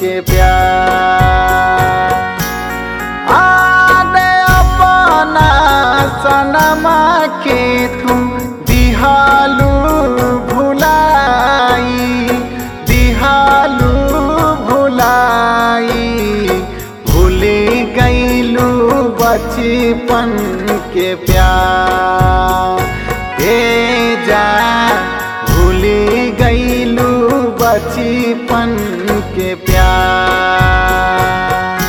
के प्यार आने अपना सनमा के तुम दिहालू भुलाई दिहालू भुलाई भूली गईलू बचपन के प्यार हे जा भूली गईलू बचपन के प्यार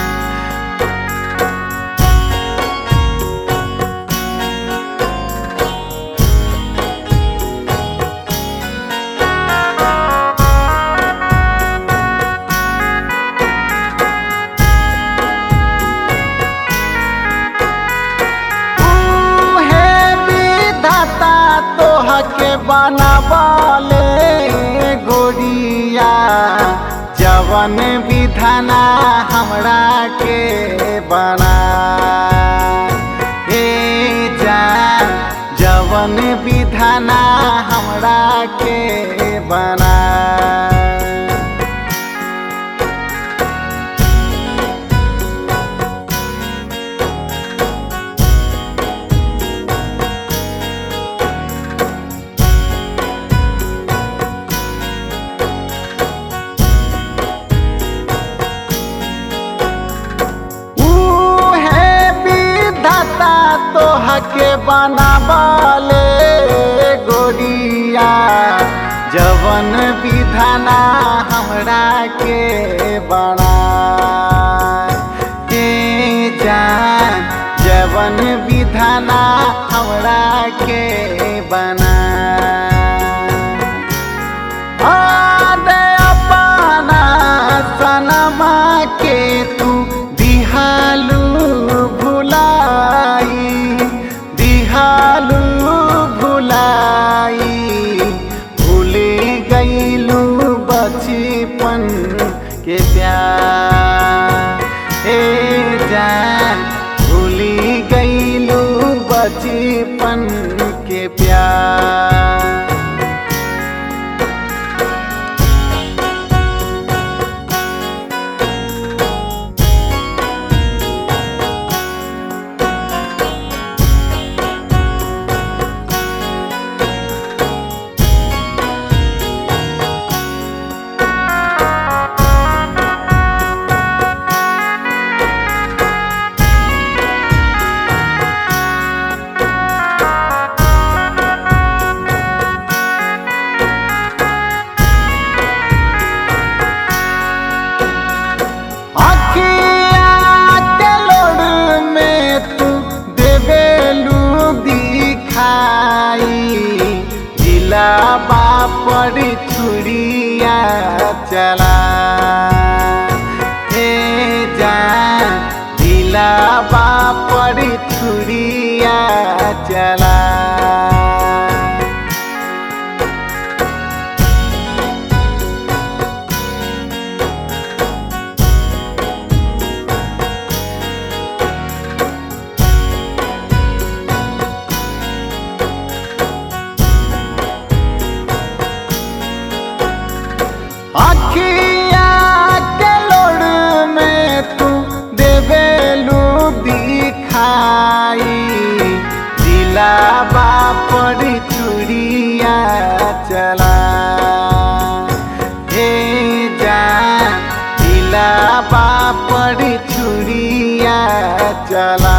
उहे विधाता तोह के बनावले गोरिया जवन विधाना हमरा के बना हे जान जवन विधाना हमरा के बना उहे विधाता तोह के बनावले गोरिया जवन विधाना हमरा के बना के जान जवन विधाना हमरा के बना आने अपना सनमा के तू दिहालू भुलाई दिहालू भुलाई भूले गईलू बचपन के प्यार हे जान भूली गईलू बचपन के प्यार अखिया के लोड़ में तू देवेलू दिखाई जिला बापर छुरिया चला हे जान जिला बापर छुरिया चला अखिया के लोड़ में तू देवेलू दिखाई जिला बापर चुरिया चला हे जान जिला बापर चुरिया चला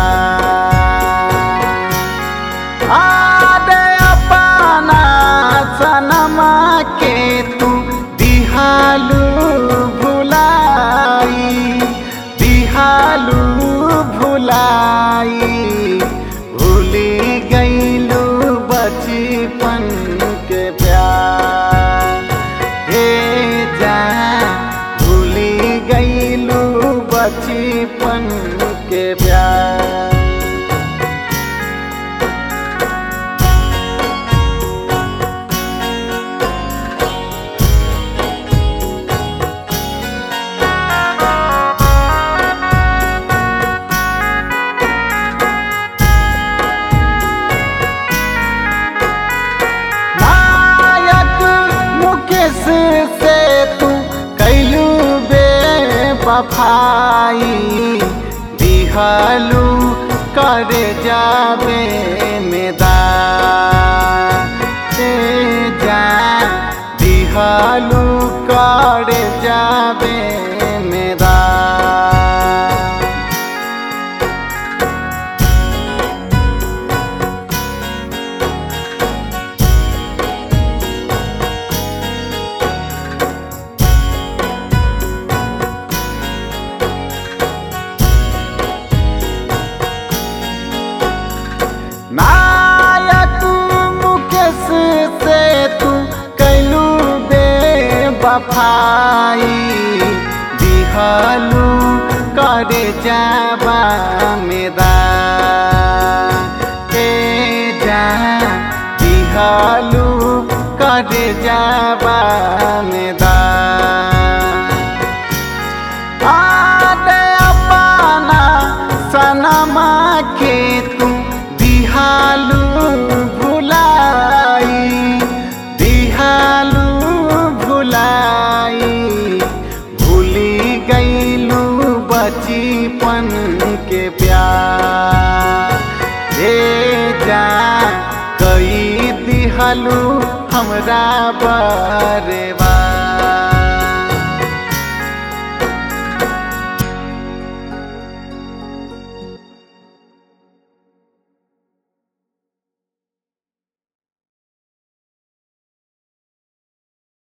आदे अपना सनमा के तू दिहालू भुलाई दिहालू भुलाई भूली गईलू बचपन के प्यार हे जान भूली गईलू बचपन के प्यार नायक मुकेश से तू कैलू बे बेबफाई दिहलू करे जाबे मेदा ए जा दिहलू करे जाबे मेदा नायक मुकेश से तू कैलू बेबफाई दिहलू करे जाबा मेदा ए जा दिहलू करे जाबा मेदा आदे अपना सनमा के तू दिहालू भुलाई दिहालू भुलाई भूली गईलू बचपन के प्यार हे जा कई दिहलू हमरा बारे